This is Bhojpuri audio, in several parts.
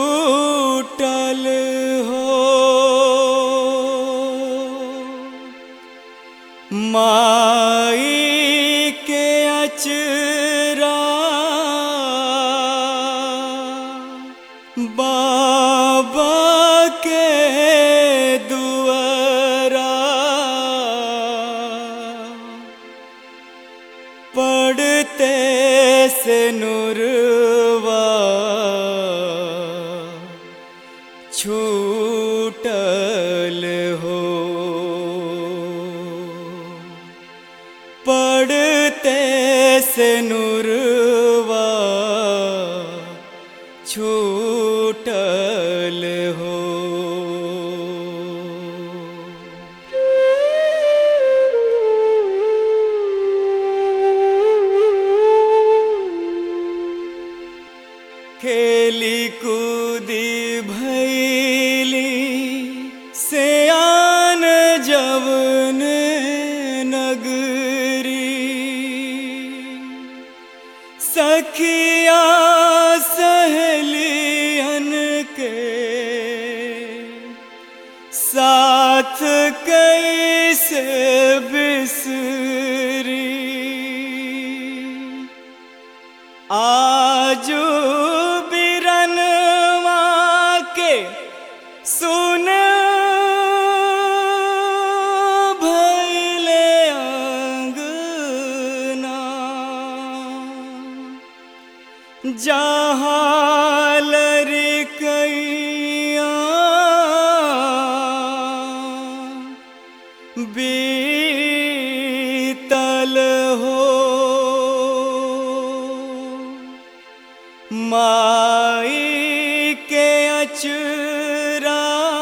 छूटल हो माई के अचरा बाबा के दुआरा पढ़ते से नुरवा छूटल हो पढ़ते से नुरवा छूटल हो खेली कूदी भैली सयान जवन नगरी सखिया सहेलियन के साथ कैसे बिसरी आजू बिरनवा के सुन भैले अंगना जहाँ लड़कैया बीतल हो माई के अचरा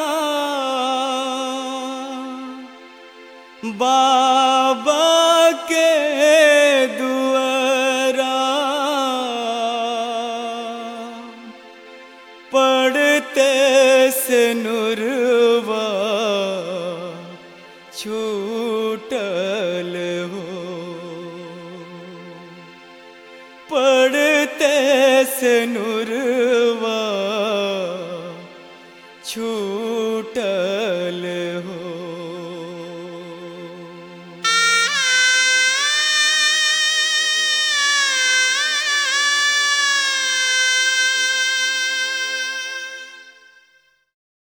बाबा के दुआरा पढ़ते से नुरवा छूटल हो पढ़ते से नुरवा छूटल